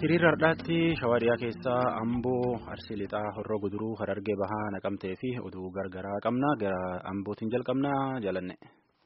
hiriira har'aatti shawaariyaa keessaa amboo arsii lixaa horroo guduruu harargee bahaa naqamtee fi oduu gargaraa qabna gara ambootiin jalqabnaa jalanne.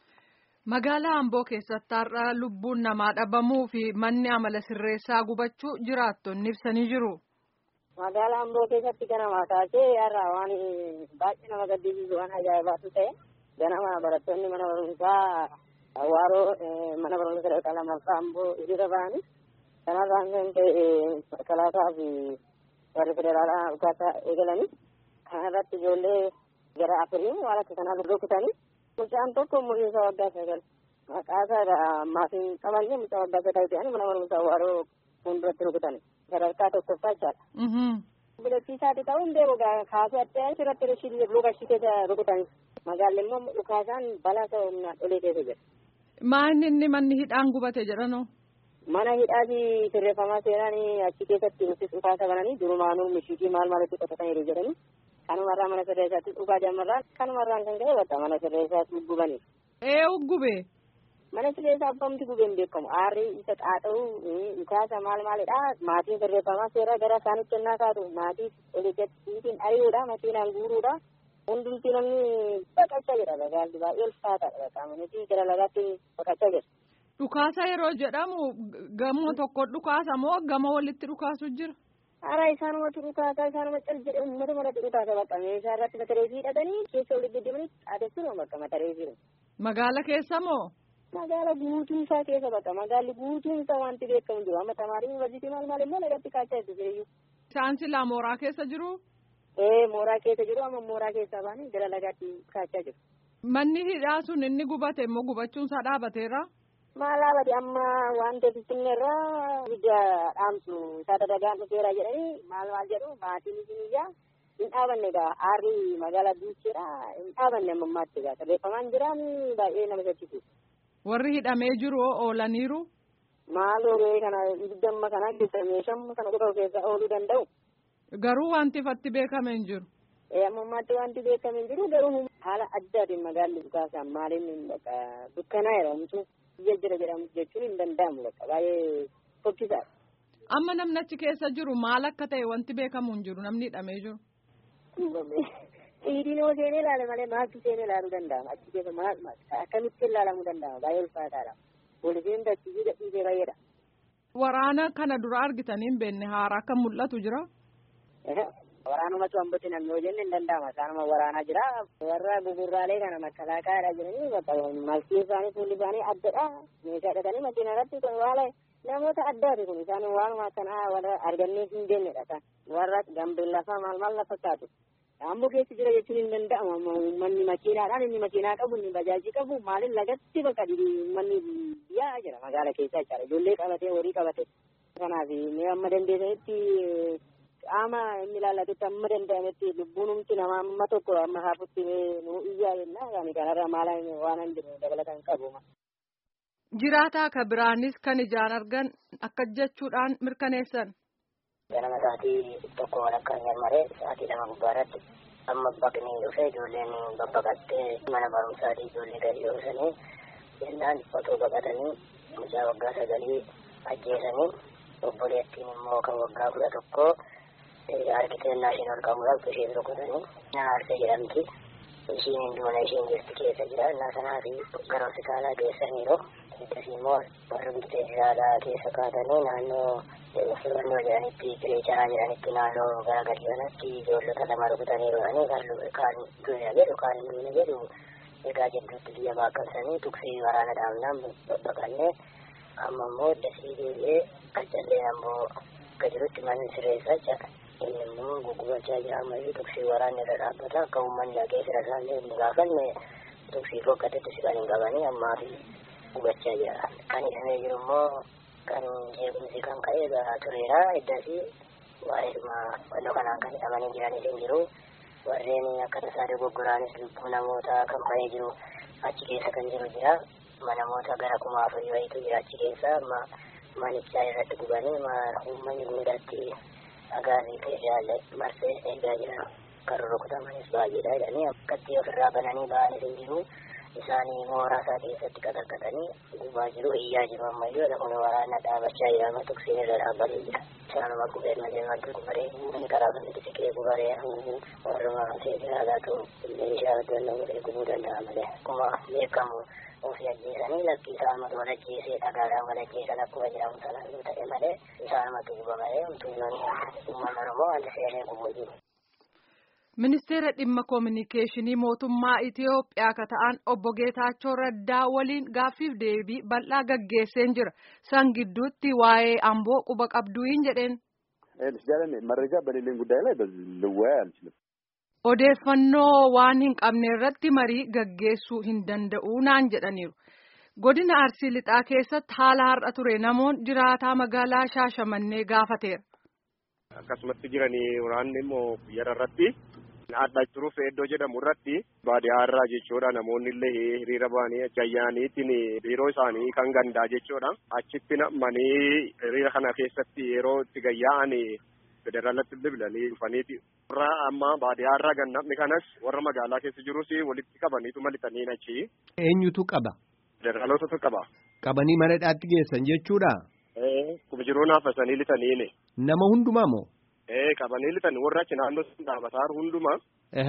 Magaalaa Amboo keessatti har'a lubbuun namaa dhabamuu fi manni amala sirreessaa gubachuu jiraattonni ibsanii jiru. Magaalaa Amboo keessatti ganama kaasee har'a waan baay'ee nama gaddisiisu waan ajaa'ibaatu ta'e ganama barattoonni mana barumsaa Hawaaroo mana barumsa sadarkaa lammaffaa Amboo hiriira ba'anii kanarraan kan ta'e kalaasaa fi warri federaalaa dhukaasaa eegalanii kanarratti ijoollee gara afurii waan akka kanaa rukutanii mucaan tokko umurii isaa waggaa sagal maqaa isaa maatiin qabanne mucaa waggaa sagal ta'anii mana barumsaa Hawaaroo fuulduratti rukutanii sadarkaa tokkoffaa jechaadha. Bilachiisaati ta'uu hin beeku kaasuu adda asirratti rishii lukashii keessa rukutanii magaalli immoo dhukaasaan balaa ta'uu humnaan olee keessa jira. Maanni inni manni hidhaan gubate jedhanoo? Mana hidhaati sirreeffamaa seenaan achi keessatti nuti dhukaasa bananii durumaanuu mishiitii maal maalitti qotataniiru jedhanii kanumarraa mana sirreessaatti dhugaa jammarraan kanumarraan kan ka'e bakka mana sirreessaatti gubanii. Ee gube. Mana sirreessaa abbamti gubeen beekamu aarri isa xaaxa'u dhukaasa maal maalidha maatiin sirreeffamaa seeraa gara isaanitti ennaa kaatu maatii oliitiin ari'uudha makiinaan guuruudha. hundumti namni baqachaa jira magaalli baay'ee ulfaataadha qaama nuti gara lagaatti baqachaa jira. Dhukaasa yeroo jedhamu gamoo tokko dhukaasa moo gama walitti dhukaasu jira? Hara isaanumatti dhukaasa isaanuma cal jedhe uummata maratti dhukaasa bakka meeshaa irratti matareefii hidhatanii keessa walitti deddeemanii adeemsinu bakka matareefii. Magaala keessa moo? Magaala guutuun isaa keessa bakka magaalli guutuun isaa wanti beekamu jiru amma tamaarii yuunivarsiitii maal maal immoo lagatti kaachaa jirtu jireeyyu. Isaan silaa mooraa keessa jiru? Ee mooraa keessa jiru amma mooraa keessaa baanii gara lagaatti kaachaa jiru. Manni hidhaa sun inni gubate immoo gubachuun isaa dhaabateera? Maal dhaabate amma wanta finfinneerraa ibidda dhaamsu isaa dadagaan dhufeera jedhanii maal maal jedhu maatiin isiniyyaa hin dhaabanne egaa aarri magaalaa duucheera hin dhaabanne amma ammaatti egaa sirreeffamaan jiraan baay'ee nama sochisu. Warri hidhamee jiru oolaniiru? Maal ooluu kana ibidda amma kana keessa meeshaa kana qofa keessa ooluu danda'u. Garuu wanti ifatti beekame hin jiru. Ammammaatti wanti beekame hin jiru garuu haala addaatiin magaalli dhukaasaan maaliin dukkanaa jedhamutu biyya jira jedhamu jechuun hin danda'amu bakka baay'ee fokkisaadha. Amma namni achi keessa jiru maal akka ta'e wanti beekamu hin jiru namni hidhamee jiru. Dhiidiin yoo seenee ilaale malee maaltu seenee ilaaluu danda'ama achi keessa maal akkamitti ilaalamuu danda'ama baay'ee ulfaataadha. Poolisiin dachii gadhiisee baay'eedha. Waraana kana dura argitanii hin beekne haaraa akka mul'atu jira. Waraanumatu hambatti namni hojii hin danda'ama. Isaanuma waraanaa jira. Warra gugurraalee kana makkalaakaadha jiranii bakka malkii isaanii fuulli isaanii addadha. Meeshaa hidhatanii makiina irratti waala namoota addaati kun isaan waanuma akkanaa warra argannee hin deemnedha. Warra gambeellafaa maal maal lafa kaatu. Amboo keessa jira jechuun hin danda'amu. Uummanni makiinaadhaan inni makiinaa qabu inni bajaajii qabu maaliin lagatti bakka uummanni biyyaa jira magaala keessa jechaadha. Ijoollee qabatee horii qabatee. Kanaaf mee amma dandeessanitti qaama inni ilaallatutti amma danda'ametti lubbuun humti namaa amma tokko amma haafutti nu iyyaa jenna yaani kanarra maala waan hin jiru dabalatan qabu. Jiraataa ka biraanis kan ijaan argan akka jechuudhaan mirkaneessan. Ganama sa'aatii tokko walakkaan jarmaree sa'aatii lama gubbaarratti amma baqni dhufee ijoolleen babbaqattee mana barumsaatii ijoollee gadi dhoosanii jennaan otoo baqatanii mucaa waggaa sagalii ajjeesanii obboleettiin immoo kan waggaa kudha tokkoo arkiteennaa isheen ol qabuudhaaf isheen rukutanii naarsee jedhamti. Ishiin hin duune isheen jirti keessa jira. Innaa sanaa fi gara hospitaalaa geessaniiru. Eddasii immoo warri bitee jiraadhaa keessa kaatanii naannoo filannoo jedhanitti kireecharaa jedhanitti naannoo gara gadi kanatti ijoollota lama rukutaniiru jedhanii kaan duune jedhu kaan hin duune jedhu egaa jidduutti biyya baaqamsanii tuksii waraana dhaabnaan babbaqannee amma immoo eddasii deebi'ee qaccalleen ammoo akka jirutti manni sirreessaa jira. inni immoo gugubachaa jira ammayyu tuksii waraanni irra dhaabbata akka uummanni dhaqee fira isaallee hin gaafanne tuksii fokkatetti si kan hin qabanii ammaa fi gubachaa jira kan hidhamee jiru immoo kan jeequmsi kan ka'e garaa tureera eddasii waa'eedhuma wannoo kanaan kan hidhamanii jiranis hin jiru warreen akka tasaa dogoggoraanis lubbuu namoota kan ba'ee jiru achi keessa kan jiru jira namoota gara kuma afurii wayiitu jira achi keessa amma manichaa irratti gubanii uummanni guddaatti agaarrii keessaa marsee eegaa jira kan rukutamanis baay'eedha jedhanii akkatti ofirraa bananii ba'anis hin jiru isaanii mooraa isaa keessatti qaxarqatanii gubaa jiru iyyaa jiru ammayyuu kun waraana dhaabachaa jira amma tuksiin irra dhaabbatee jira isaanuma qubeen malee wanti gubaree inni karaa kanatti siqee gubaree warruma seeraalaatu meeshaa daldala godhee gubuu danda'a malee akkuma beekamu ofii ajjeesanii lakkii isaanumatu wal ajjeesee dhagaadhaan wal ajjeesan akkuma jedhamu sana yoo ta'e malee isaanumatu guba malee umtuunnoon uummanni oromoo wanti seenee gubuu jiru. Ministeera dhimma koominikeeshinii mootummaa Itiyoophiyaa ka ta'an obbo Geetaachoo Raddaa waliin gaaffiif deebii bal'aa gaggeesseen jira. San gidduutti waa'ee amboo quba qabduun jedheen. መረጃ በሌለኝ ጉዳይ ላይ ልወያይ አልችልም። Odeeffannoo waan hin qabne irratti marii gaggeessuu hin danda'u naan jedhaniiru. Godina Arsii Lixaa keessatti haala har'a ture namoonni jiraataa magaalaa Shaashamannee gaafateera. Akkasumatti jiranii waraanni immoo yeroo irratti adda turuuf iddoo jedhamu irratti baadiyyaa irraa jechuudha namoonni illee hiriira ba'anii ayyaaniitiin biiroo isaanii kan gandaa jechuudha achitti namanii hiriira kana keessatti yeroo itti gayyaa'anii federaalatti bilbilanii dhufaniiti. Warra amma baadiyyaa irraa gannamni kanas warra magaalaa keessa jirus walitti qabaniitu malixanii achi. Eenyutu qaba? Federaalotatu qaba. Qabanii mana hidhaatti geessan jechuudha? Kuma jiruu naafasanii lixaniini. Nama hundumaa moo? Ee qabanii lixanii warra achi naannoo dhaabataa hundumaa.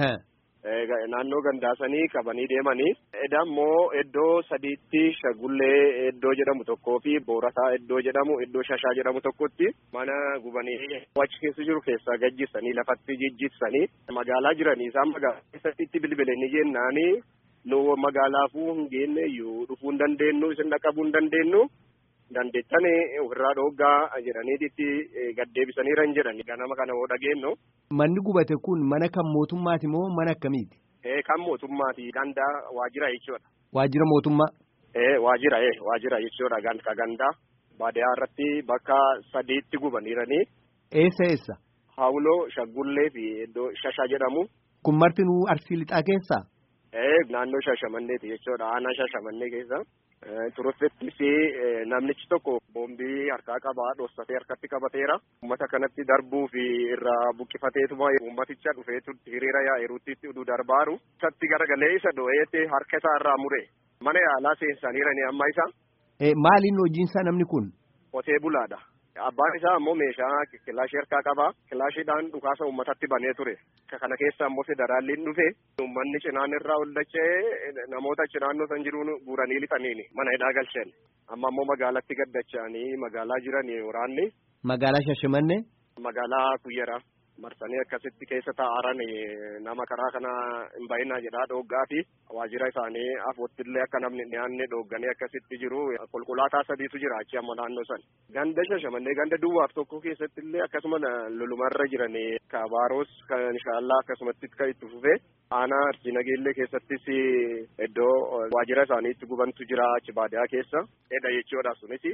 Naannoo gandaasanii qabanii deemanii. Edda immoo iddoo sadiitti shagullee iddoo jedhamu tokkoo fi boorataa iddoo jedhamu iddoo shashaa jedhamu tokkotti mana gubanii achi keessa jiru keessaa gajjisanii lafatti jijjitsanii magaalaa jiranii isaan magaalaa keessatti itti bilbilanii jennaanii nu magaalaafuu hin geenne iyyuu dhufuu hin dandeenyu isin dhaqqabuu hin dandeenyu. dandeettan ofirraa dhooggaa jedhaniititti gaddeebisaniira hin jedhani ganama kana hoo dhageenyu. Manni gubate kun mana kan mootummaati moo mana akkamiiti? Kan mootummaati ganda waajjira jechuudha. Waajjira mootummaa? Waajjira waajjira jechuudha ka gandaa baadiyyaa irratti bakka sadiitti gubaniiranii. Eessa eessa? Hawuloo shaggullee fi iddoo shasha jedhamu. Kun marti nu arsii lixaa keessaa? Naannoo shashamanneeti jechuudha aanaa shashamannee keessa. Turufettis namnichi tokko boombii harkaa qabaa dhossatee harkatti qabateera. Uummata kanatti darbuu fi irraa buqqifateetuma uummaticha dhufeetu hiriira yaa'iruutti uduu darbaaru. Isatti garagalee isa dho'eetti harka isaa irraa mure. Mana yaalaa seensaniirani amma isa. Maaliin hojiinsaa namni kun? Qotee bulaadha. Abbaan isaa ammoo meeshaa kilaashii harkaa qaba. Kilaashiidhaan dhukaasa uummatatti banee ture. Kana keessa ammoo federaalliin dhufe. Uummanni cinaan irraa ol dachee namoota achi naannoo san jiruun guuranii lixaniini mana hidhaa galchan. Amma ammoo magaalatti gaddachanii magaalaa jiranii waraanni. Magaalaa Shashamannee? Magaalaa Kuyyaraa. marsanii akkasitti keessa taa'aran nama karaa kana hin bahinaa jedhaa dhooggaa fi waajjira isaanii afoottillee akka namni dhiyaanne dhoogganii akkasitti jiru konkolaataa sadiitu jira achi amma naannoo san ganda shashamannee ganda duwwaaf tokko keessatti illee akkasuma lolumarra jiran kabaaroos kan inshaallah akkasumatti kan itti fufe aanaa arsii nageellee keessattis iddoo waajjira isaanii itti gubantu jira achi baadiyaa keessa edha jechuudha sunis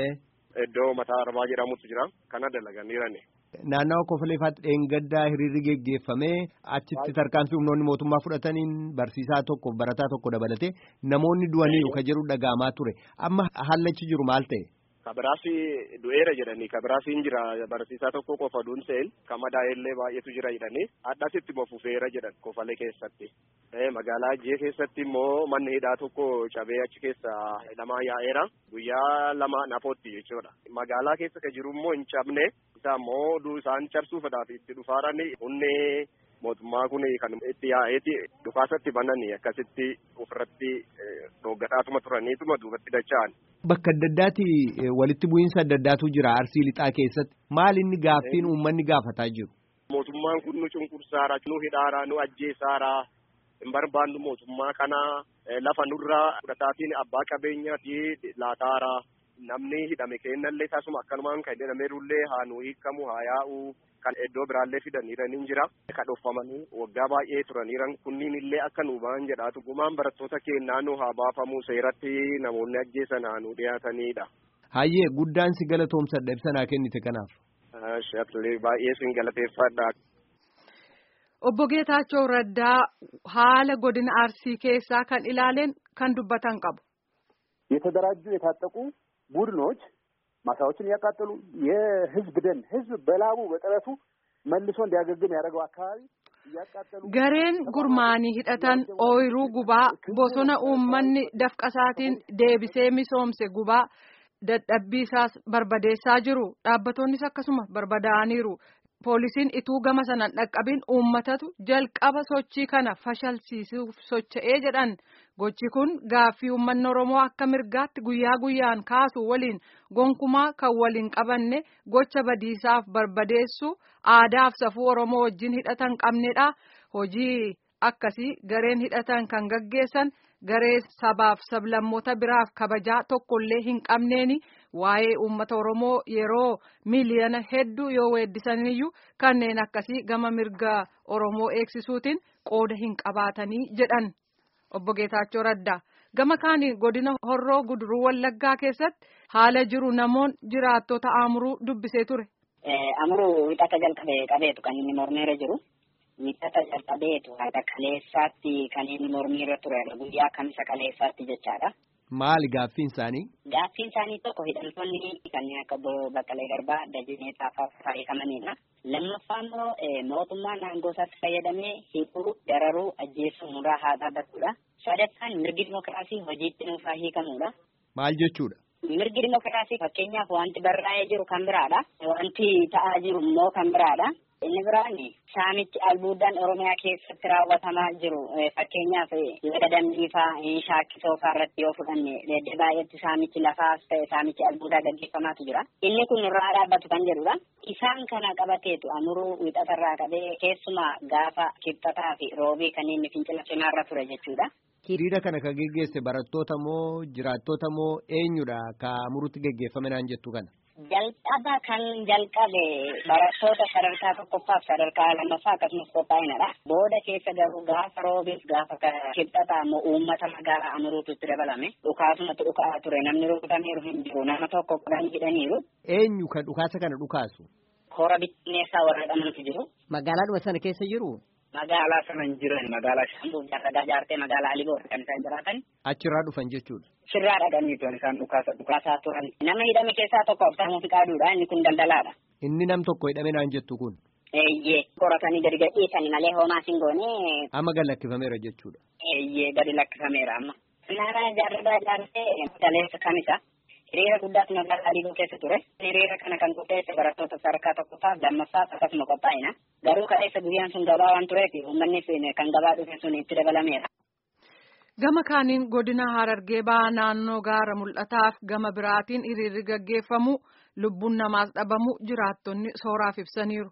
iddoo mataa arbaa jedhamutu jira kana dalaganiirani. Naannawa Kofoleefaatti dheengaddaa hiriirri geggeeffamee achitti tarkaanfii humnoonni mootummaa fudhataniin barsiisaa tokko barataa tokko dabalatee namoonni du'aniiru ka jedhu dhaga'amaa ture amma hallachi jiru maal ta'e. Kabiraasi du'eera jedhanii kabiraasiin jira barsiisaa tokko qofa duunseen kamadaa'ellee baay'eetu jira jedhanii addasitti mofufeera jedhan kofalee keessatti. Magaalaa Ajjee keessatti immoo manni hidhaa tokko cabee achi keessa hidhamaa yaa'eera guyyaa lama nafootti jechuudha. Magaalaa keessa ka jiru immoo hin cabne isaa immoo isaan cabsuufadhaaf itti dhufaarani humni mootummaa kun kan itti yaa'eeti dhukaasatti bananii akkasitti ofirratti dhooggadhaatuma turaniituma duubatti dacha'an. Bakka adda addaati walitti bu'iinsa adda addaatu jira arsii lixaa keessatti maal inni gaaffiin uummanni gaafataa jiru. Mootummaan kun nu cunqursaara nu hidhaara nu ajjeesaara hin barbaannu mootummaa kana lafa nurraa fudhataatiin abbaa qabeenyaati laataara namni hidhame kennallee tasuma akkanumaan kan jedhameerullee haa nu hiikamu haa yaa'u kan iddoo biraallee fidaniiraniin jira kan dhoofamanii waggaa baay'ee turaniiran kunniin illee akka nu ba'an jedhaatu gumaan barattoota keenyaa nu haa baafamu seeratti namoonni ajjeesan haa nu dhiyaatanidha. Hayyee guddaan si galatoomsadha ibsanaa kennite kanaaf. Baay'ee sin galateeffadha. Obbo Geetaachoo Raddaa haala godina Arsii keessaa kan ilaaleen kan dubbatan qabu. የተደራጁ የታጠቁ ቡድኖች ማሳዎችን እያቃጠሉ የህዝብ ደን ህዝብ በላቡ በጥረቱ መልሶ እንዲያገግም ያደረገው አካባቢ gareen gurmaanii hidhatan ooyiruu gubaa bosona uummanni dafqasaatiin deebisee misoomse gubaa dadhabbiisaas barbadeessaa jiru dhaabbatonnis akkasuma barbadaa'aniiru poolisiin ituu gama sanaan dhaqqabin uummatatu jalqaba sochii kana fashalsiisuuf socho'ee jedhan gochi kun gaaffii uummanni oromoo akka mirgaatti guyyaa guyyaan kaasu waliin gonkumaa kan waliin qabanne gocha badiisaaf barbadeessu aadaaf safuu oromoo wajjin hidhatan qabnedha hojii akkasii gareen hidhatan kan gaggeessan garee sabaaf sablammoota biraaf kabajaa tokkollee hin qabneeni waa'ee uummata oromoo yeroo miiliyoona hedduu yoo weeddisaniyyuu kanneen akkasii gama mirga oromoo eegsisuutiin qooda hin qabaatanii jedhan obbo Geetaachoo Raddaa gama kaaniin godina horroo guduruu wallaggaa keessatti haala jiru namoon jiraattota amuruu dubbisee ture. Amuruu hidhata jalqabee qabeetu kan inni mormeera jiru. Hidhata jalqabeetu haadha kaleessaatti kan inni mormiirra ture guyyaa kamisa kaleessaatti jechaadha. Maali gaaffiin isaanii? Gaaffiin isaanii tokko hidhamtoonni kanneen akka Baqqalee Garbaa, Dajinee Xaafaa fayyadamanidha. Lammaffaa immoo mootummaan aangoo isaatti fayyadamee hidhuu, dararuu, ajjeesuu nurraa haa dhaabbatudha. Sadaffaan mirgi dimokiraasii hojiitti nuufaa hiikamudha. Maal jechuudha? Mirgi dimokiraasii fakkeenyaaf wanti barraa'ee jiru kan biraadha. Wanti ta'aa jiru immoo kan biraadha. Inni biraan saamichi albuudaan Oromiyaa keessatti raawwatamaa jiru fakkeenyaaf laga dambiifaa shaakkisoo fa'aa irratti yoo fudhanne dedde baay'eetti saamichi lafaas ta'e saamichi albuudaa gaggeeffamaatu jira. Inni kun irraa dhaabbatu kan jedhudha. Isaan kana qabateetu amuruu wixatarraa qabee keessumaa gaafa kibxataa fi roobii kanneen fincila cimaarra ture jechuudha. Hiriira kana kan geggeesse barattoota moo jiraattota moo eenyudha ka amuruutti geggeeffame naan jettu kana? Jalqaba kan jalqabe barattoota sadarkaa tokkoffaaf sadarkaa lammaffaa akkasumas qophaa'inadha. Booda keessa garuu gaafa roobiif gaafa kibxataa immoo uummata magaalaa amuruutu itti dabalame. Dhukaasumatti dhukaa ture namni rukutameeru hin jiru nama tokko kudhan hidhaniiru. Eenyu kan dhukaasa kana dhukaasu? Hora bittinneessaa warra jedhamantu jiru. Magaalaadhuma sana keessa jiru? Magaalaa sana hin jiran magaalaa Shaambuu jaarragaa jaartee magaalaa Aliboor kan isaan jiraatan. Achirraa dhufan jechuudha. Sirraa dhaqaniitu isaan dhukaasa dhukaasaa turan. Nama hidhame keessaa tokko Absaamuu Fiqaaduudha inni kun daldalaadha. Inni nam tokko hidhame naan jettu kun. Eeyyee qoratanii gadi gadhiisanii malee homaa sin goone. Amma gad lakkifameera jechuudha. Eeyyee gadi lakkifameera amma. Naannaa jaarragaa jaartee daleessa kamisa. Hiriira guddaatu magaalaa Aliiboo keessa ture. Hiriira kana kan qopheesse barattoota sadarkaa tokkoffaa lammaffaa akkasuma qophaa'ina. Garuu kaleessa guyyaan sun gabaa waan tureef uummanni kan gabaa dhufe sun itti dabalameera. Gama kaaniin godina Harargee ba'aa naannoo gaara mul'ataaf gama biraatiin hiriirri gaggeeffamu lubbuun namaas dhabamu jiraattonni sooraaf ibsaniiru.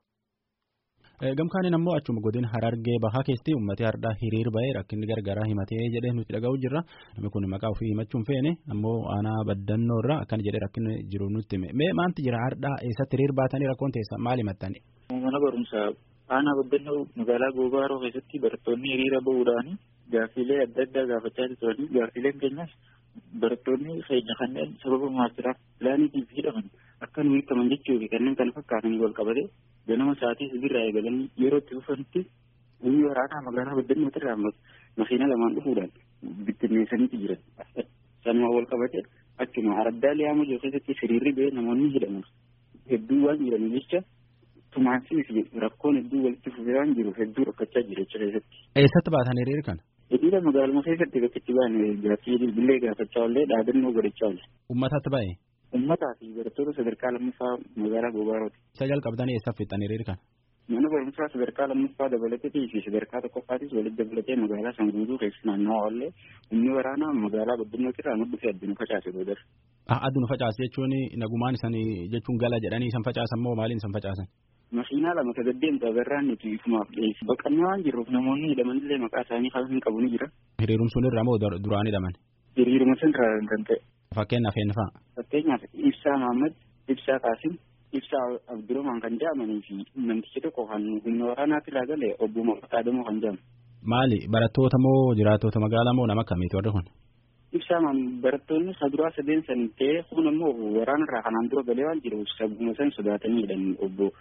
Gamkaaniin ammoo achuma godina Harargee bahaa keessatti uummatni har'aa hiriir ba'ee rakkinni gargaraa himatee jedhee nuti dhaga'u jirra. Namni kun maqaa ofii himachuun feene ammoo aanaa baddannoo irraa akkana jedhee rakkinni jiru nutti hime. Mee maanti jira har'aa eessatti hiriir baatanii rakkoon teessa maal himattani? Mana barumsaa aanaa baddannoo magaalaa Goobaaroo keessatti barattoonni hiriira ba'uudhaan gaaffiilee adda addaa gaafachaa turanii gaaffiileen keenyas barattoonni keenya kanneen sababa maastiraaf pilaaniitiif hidhaman akka nu hiikaman jechuu fi kanneen kana fakkaatanii wal qabate ganama sa'aatii sibirraa eegalanii yeroo itti dhufanitti humni waraanaa magaalaa baddannoo irraa makiina lamaan dhufuudhaan bittinneessaniiti jiran. Sanuma wal qabate achuma araddaa liyaama jiru keessatti hiriirri ba'ee namoonni hidhaman hedduu waan jiraniif jecha tumaansiif rakkoon hedduu walitti fufee waan jiruuf hedduu rakkachaa jira jecha keessatti. Eessatti baatan hiriira kana? Hiriira magaaluma keessatti bakka itti ba'an gaaffii bilbilee gaafachaa oollee dhaadannoo godhachaa oole. Uummatatti ba'e? Uummataa fi barattoota sadarkaa lammaffaa magaalaa Goobarooti. Isa jalqabdanii eessa fixxan hiriira kana? Mana barumsaa sadarkaa lammaffaa dabalatee fi sadarkaa tokkoffaatis walitti dabalatee magaalaa san guutuu keessa naannawaa oollee humni waraanaa magaalaa baddannootti irraa nu dhufee addunu facaase boodar. Addunu facaase jechuun nagumaan isan jechuun gala jedhanii isan facaasan moo maaliin isan facaasan? Makiinaa lama sagaddeemtu agarraan nuti ifumaaf dhiyeessi. Baqannee waan jirruuf namoonni hidhamanillee maqaa isaanii kan hin qabu ni jira. Hiriirum sun irraa moo duraan hidhaman? Hiriiruma sun irraa kan ta'e. Fakkeenyaaf eenyu fa'a? Fakkeenyaaf Ibsaa Mahammad, Ibsaa Qaasim, Ibsaa Abdurumaan kan jedhamanii fi namtichi tokko kan humna waraanaatti irraa gale obbo Maqataa Damoo kan jedhamu. Maali barattoota moo jiraattota magaalaa moo nama akkamiiti warri kun? Ibsaa barattoonni saduraa sadeen san ta'ee kun ammoo waraana irraa kanaan dura galee waan jiruuf sabuma san sodaatanii jedhan obbo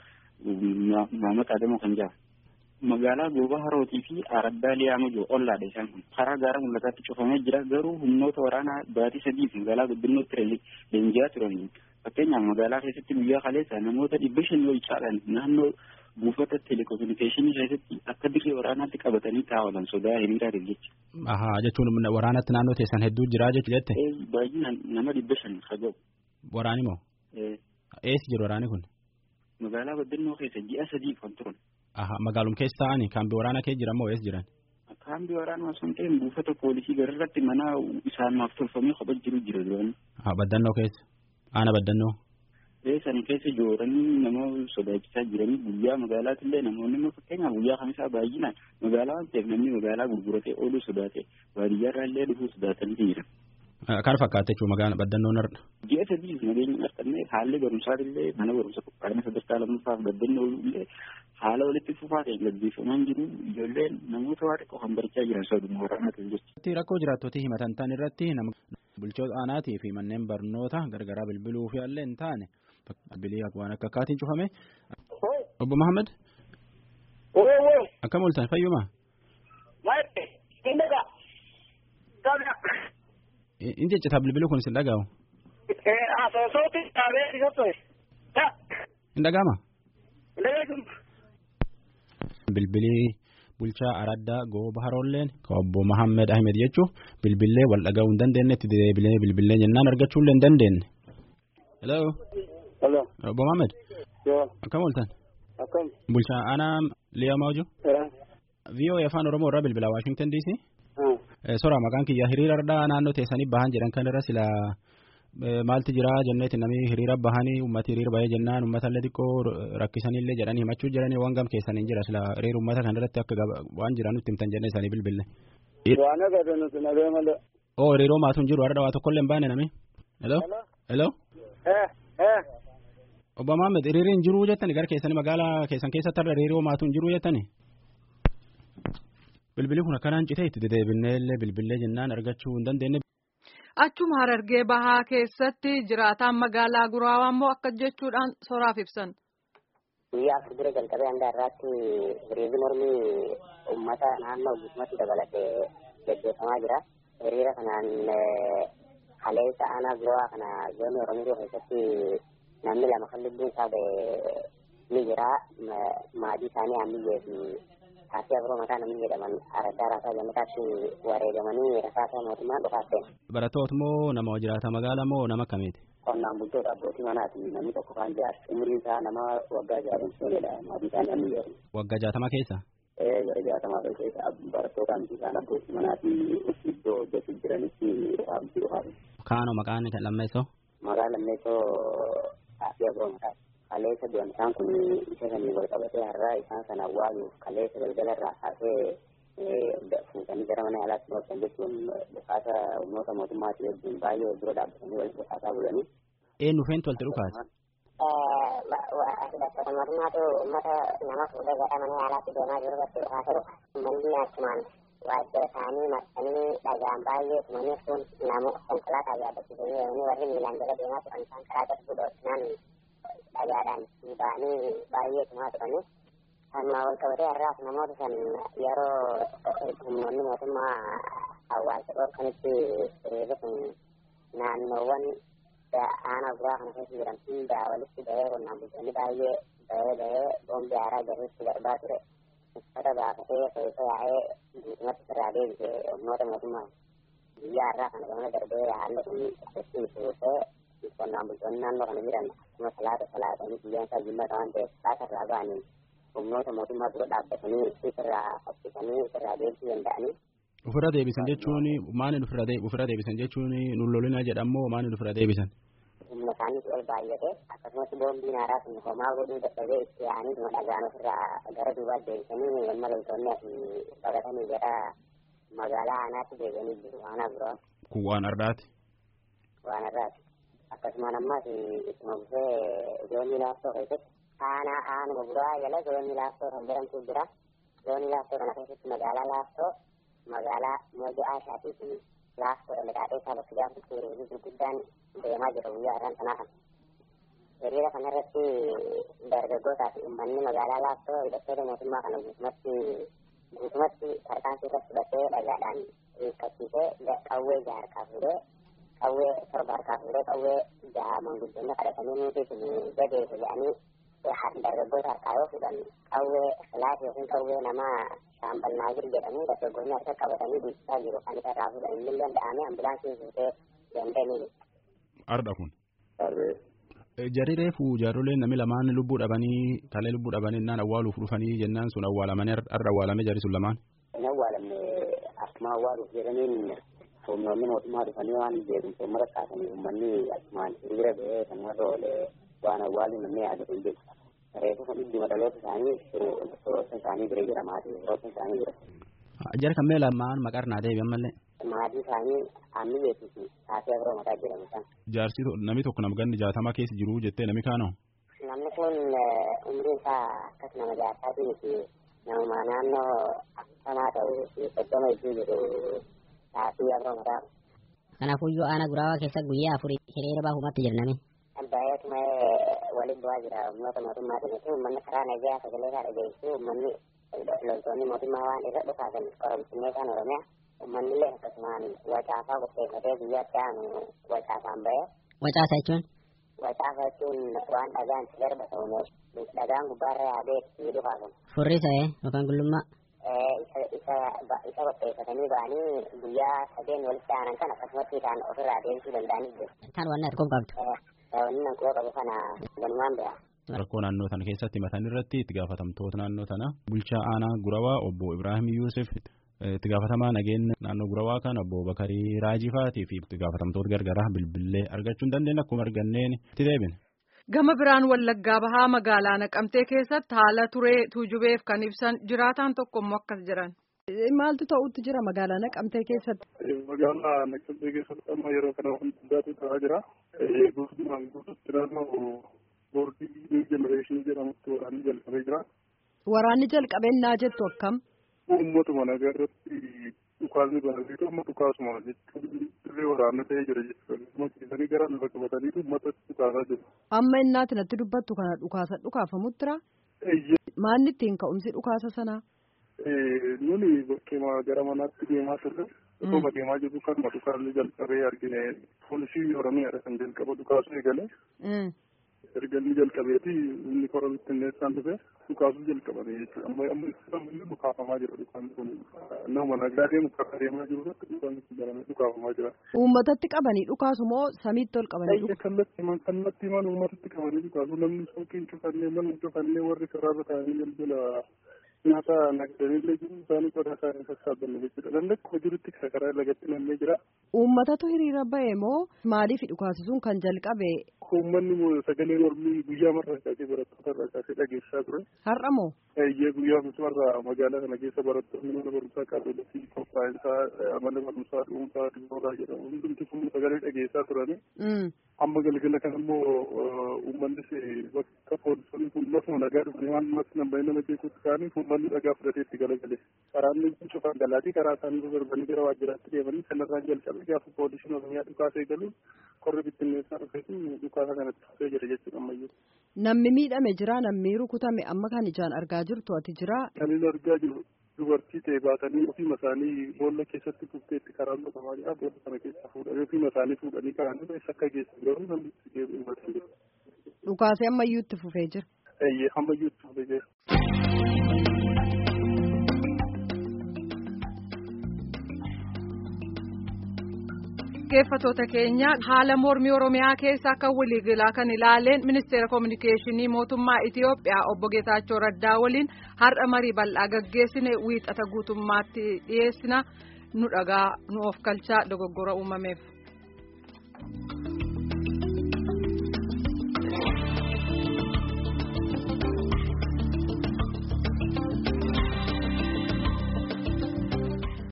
Maamata Adamoo kan jedhamu. Magaalaa Goobaa Harootii fi Araddaa Liyaama jiru ollaadha isaan kun. Karaa gaara mul'ataatti cufamee jira garuu humnoota waraanaa baatii sadiif magaalaa guddinootti leenji'aa turan. Fakkeenyaaf magaalaa keessatti guyyaa kaleessa namoota dhibba shanii ol caalan naannoo buufata telekominikeeshinii keessatti akka dirree waraanaatti qabatanii taa'an sodaa hiriiraatiif jecha. Ahaa jechuun waraanatti naannoo teessan hedduu jira jechu jette. Baay'inaan nama dhibba shan haga'u. Waraani moo? Eessi jiru waraani kun? Magaalaa Baddannoo keessa ji'a sadii kan turan. Ahaa magaalum keessa ta'anii kaambii waraanaa keessa jiran moo eessa jiran? Kaambii waraanaa osoo hin ta'in buufata poolisii gararratti mana isaaniif tolfamee kophaa jiru jira duraan. Haa baddannoo keessa. Aana baddannoo. Sana keessa jooranii nama sodaachisaa jiranii guyyaa magaalaatillee namoonni immoo fakkeenyaaf guyyaa kamisaa baay'inaan magaalaa waan ta'eef namni magaalaa gurguratee ooluu sodaate baadiyyaarraa illee dhufuu sodaatanii jiran. Kan fakkaate jechuun magaalaa baddannoon har'a. Ji'a sadii nageenya har'annee haalli barumsaatillee mana barumsa qophaa'ina sadarkaa lammaffaaf baddannoo illee haala walitti fufaa ta'e gaggeeffamaa jiru ijoolleen namoota waa xiqqoo kan barachaa jiran saduma waraanaatiif jecha. Rakkoo jiraattota himatan ta'an irratti nama bulchoota aanaatii fi manneen barnoota gargaraa bilbiluu fi illee hin taane bilbilii waan akka akkaatiin cufame. Obbo Mahammad. Akkam ooltan fayyuma. In jechita bilbiluu kun sin dhaga'u. Hin dhaga'ama. Bilbilii bulchaa araddaa gooba haroolleen ka obbo Mahammed Ahmed jechuun bilbilee wal dhaga'uu hin dandeenye itti deebilee bilbilee jennaan argachuu illee hin dandeenye. Hello. Hello. Obbo Mahammed. Yoo. Akkam ooltan. Akkam. Bulchaa aanaa Liyaa Maaju. VOA afaan Oromoo irraa bilbilaa Waashingtan DC. Sora maqaan kiyya hiriira irraa naannoo teessanii bahan jedhan kan irra sila maalti jira jenneeti namni hiriira bahanii ummati hiriira bahee jennaan uummatallee xiqqoo rakkisanillee jedhanii himachuu jiranii waan gam keessanii jira sila hiriira uummata kan irratti akka waan jiran nutti himtan jennee isaanii bilbille. Waan agarre nuti nagee malee. Oo hiriiroo maatuun jiru har'a waa tokkollee hin baane nami. Hello. Hello. Eh eh. Obbo Mahammed hiriiriin jiruu jettani gara keessanii magaalaa keessan keessatti har'a hiriiroo maatuun jiruu jettani. Bilbilli kun akkanaan citee itti deddeebinee illee bilbilee jennaan argachuu hin dandeenye. Achuma harargee bahaa keessatti jiraataan magaalaa guraawaa immoo akka jechuudhaan soraaf ibsan. Guyyaa afur dura jalqabee hanga irraatti hiriirri mormii uummata naannoo guutummaatti dabalatee gaggeeffamaa jira. Hiriira kanaan kaleessa aanaa guraawaa kana zoonii Oromiyaa keessatti namni lama kan lubbuun isaa ba'e ni jira. Maatii isaanii ammiyyee fi taasii abiroo mataa namni jedhaman araddaa raasaa gammataatti wareegamanii rasaasa mootummaan dhufaafteen. Barattoota moo nama jiraata magaalaa moo nama akkamiiti? Qonnaan bultoota abbootii manaati namni tokko kan jaarsa umriin isaa nama waggaa jaatamsoonidha maatii isaanii amni jedhu. Waggaa jaatama keessa? Ee gara jaatamaa keessa barattoota amti isaan abbootii manaati iddoo hojjetu jiranitti dhufaamti dhufaati. Kaanoo maqaan kan lammeessoo? Maqaan lammeessoo taasii abiroo mataati. kaleessa du'an isaan kun isa sanii wal qabatee har'aa isaan sana awwaaluuf kaleessa galgala irraa kaasee fuutanii gara mana yaalaatti dhoosan jechuun dhukaasa humnoota mootummaatii wajjin baay'ee dura dhaabbatanii walitti dhukaasaa bulanii. Eenyu feentu walitti dhukaase? Hidhattoota mootummaatu uummata nama fuudhee gara mana yaalaatti deemaa jiru irratti dhukaasa dhufa. Uummanni achumaan waajjira isaanii marsanii dhagaan baay'ee tumanii sun namu konkolaataa yaabbachiisanii yommuu warri miilaan jala deemaa turan isaan karaa gadi fuudhoodhaan dhagaadhaan ba'anii baay'ee tumaa turanii kanuma wal qabatee har'aas namoota san yeroo humnoonni mootummaa hawaasa dhorkanitti hiriirri kun naannoowwan aanaa guraa kana keessa jiran hunda walitti bahee qonnaan bultoonni baay'ee bahee bahee boombii haaraa jarriitti darbaa ture uffata baafatee keessa yaa'ee guutumatti irraa deebise humnoota mootummaa guyyaa har'aa kana gamana darbee haalli kun itti fuutee qonnaan bultoonni naannoo kana jiran akkuma salaata salaatanii guyyaan isaa jimmaata waan ta'eef salaata irraa ba'anii humnoota mootummaa dura dhaabbatanii ofirraa fakkisanii ofirraa deebisuu danda'anii. Ofirra deebisan jechuun maaliin ofirra ofirra deebisan jechuun nullolina jedhamoo maaliin ofirra deebisan? Humna isaaniitu ol baay'ate akkasumas boombiin haaraa sun homaa godhuu dadhabee itti yaa'anii dhuma dhagaan ofirraa gara duubaatti deebisanii amma loltoonni asii baqatanii gara magaalaa aanaatti deebi'anii jiru aanaa biraa. Kun waan har'aati. Waan har'aati. akkasumaan ammas ittuma fufee zoonii laaftoo keessatti aanaa aanuma buraa jala zoonii laaftoo kan jedhamtu jira zoonii laaftoo kana keessatti magaalaa laaftoo magaalaa moja aashaatii fi laaftoo dhalaqaadhee isaa bakka jaamtu hiriirri gurguddaan deemaa jira guyyaa irraan sanaa kana. Hiriira kanarratti dargaggootaa fi uummanni magaalaa laaftoo hidhattoota mootummaa kana guutumatti guutumatti tarkaanfii irratti fudhatee dhagaadhaan hiikkattiisee qawwee jaha harkaa fuudhee qawwee torba harkaa fuudhee qawwee jaha manguddoonni kadhatanii nuti sun jabeessu jedhanii dargaggoota harkaa yoo fudhan qawwee laaf yookiin qawwee namaa shaambannaa jiru jedhamu dargaggoonni harka qabatanii dhiichisaa jiru kan isa irraa fudhan inni danda'amee ambulaansiin fuutee dandeenii. Ardha kun. Jarri reefu jaarroleen namni lamaan lubbuu dhabanii kalee lubbuu dhabanii naan awwaaluuf dhufanii jennaan sun awwaalamanii arra awwaalamee jarri sun lamaan. Inni awwaalamne akkuma awwaaluuf jedhaniin humnoonni mootummaa dhufanii waan beekumsa uummata kaasanii uummanni akkumaan hiriira ba'ee kan warra oole waan awwaalu namni yaadatu hin jiru. Reefu kan dhimma dhaloota isaanii soroosa isaanii bira jira maatii soroosa isaanii jira. Jara kan mee lamaan maqaa naa deebi'an mallee. Maatii isaanii aanni beeksisi taatee biroo mataa jedhamu san. Jaarsi namni tokko nama ganni jaatama keessa jiru jettee namni kaanoo. Namni kun umriin isaa akkas nama jaarsaatii miti nama naannoo akkamaa ta'uu fi soddoma iddoo jiru taatee biroo mataa. Kanaafuyyuu aanaa guraawaa keessa guyyaa afurii hiriira baahumatti jirnami. Baay'atuma waliin bu'aa jira uummata mootummaatiin jechuun uummanni karaa nagaa sagalee isaa dhageessisuu uummanni loltoonni mootummaa waan irra dhufaasan qoromsinee kan oromiyaa uummanni illee akkasumaan wacaafaa qopheeffatee guyyaatti aanu wacaafaan ba'ee. Wacaasa jechuun? Wacaafa jechuun waan dhagaan si garba ta'u dhagaan gubbaarra yaadee itti dhufaasan. Furrisa yookaan gullummaa? isa qopheeffatanii ba'anii guyyaa sadeen walitti aanan kan akkasumatti isaan ofirraa deemsuu danda'anii jiru. Kan waan argoo qabdu. Wanni nan qoo qabu kana galumaan bira. Rakkoo naannoo sana keessatti matan irratti itti gaafatamtoota naannoo sana bulchaa aanaa Gurawaa obbo Ibrahim Yuusuf itti gaafatamaa nageenya naannoo Gurawaa kan obbo Bakarii Raajifaatii fi itti gaafatamtoota gargaraa bilbilee argachuu hin dandeenye akkuma arganneen itti deebine. Gama biraan wallaggaa bahaa magaalaa naqamtee keessatti haala turee tuujubeef kan ibsan jiraataan tokko immoo akkas jiran. Maaltu ta'utti jira magaalaa naqamtee keessatti? Magaalaa naqamtee keessatti amma yeroo kana hundaatu ta'aa jira. Guutummaan guututti naannoo boordii jenereeshinii jedhamutti waraanni jalqabee jira. Waraanni jalqabennaa jettu akkam? Uummatuma nagaa irratti dhukaasni banatee amma dhukaasuma jechuun dirree waraanaa ta'ee jira jechuudha. Keessanii gara lafa qabatanii uummata dhukaasaa jiru. Amma innaati natti dubbattu kana dhukaasa dhukaafamutti jira? Maalni ittiin ka'umsi dhukaasa sanaa? Nuni bakkeema gara manaatti deemaa turre. Osoo deemaa jirru kanuma dhukaasni jalqabee argine poolisii Oromiyaadha kan jalqaba dhukaasuu eegale. erga inni jalqabeeti inni kora bittinneessaan dhufe dhukaasuu jalqabame jechuudha amma amma inni dhukaafamaa jira dhukaan kun nama nagaa deemu karaa deemaa jiru irratti dhukaan kun baramee dhukaafamaa jira. Uummatatti qabanii dhukaasu moo samiitti ol qabanii dhukaasu? Kallattii himan kallattii himan uummatatti qabanii dhukaasu namni suuqiin cufannee mana cufannee warri karaarra taa'anii jalbila nyaata nagdanillee jiru isaanii qodaa isaanii sassaabanne jechuudha dandakkuma jirutti karaa lagatti namnee jira. Uummatatu hiriira ba'e moo maaliif dhukaasisuun kan jalqabe? Uummanni sagalee mormii guyyaa marraa kaasee barattoota irraa kaasee dhageessaa ture. Har'a moo? Eeyyee guyyaa marraa magaalaa kana keessa barattoonni mana barumsaa qaabilleetti qophaa'insaa mana barumsaa dhuunfaa dhibbooraa jedhamu hundumti kun sagalee dhageessaa turani. Amma galgala kana immoo uummannis bakka poolisonni kun lafuma nagaa dhufanii waan namatti nambaa'ee nama jeequutti ka'anii uummanni dhagaa fudhatee itti galagale. Karaan cufan galaatii karaa isaanii darbanii gara waajjiraatti deemanii kanarraan jalqabe gaafa poolisiin oromiyaa dhukaasee galu korri bittinneessaa dhufeetu dhukaasa kanatti dhufee jira jechuudha ammayyuu. Namni miidhame jira namni rukutame amma kan ijaan argaa jirtu ati jira. Kan inni argaa jiru dubartii ta'e baatanii ofiima isaanii boolla keessatti kufteetti karaan qotamaa jira boolla kana keessa fuudhanii ofiima isaanii fuudhanii kaa'anii eessa akka geessan garuu namni itti deebi'u hubatan jira. Dhukaasee ammayyuu itti fufee jira. Eeyyee ammayyuu itti fufee jira. dhaggeeffatoota keenya haala mormii oromiyaa keessa akka waliigalaa kan ilaaleen ministeera koominikeeshinii mootummaa itiyoophiyaa obbo geetaachoo raddaa waliin har'a marii bal'aa gaggeessine wiixata guutummaatti dhiyeessina nu dhagaa nu of kalchaa dogoggora uumameef.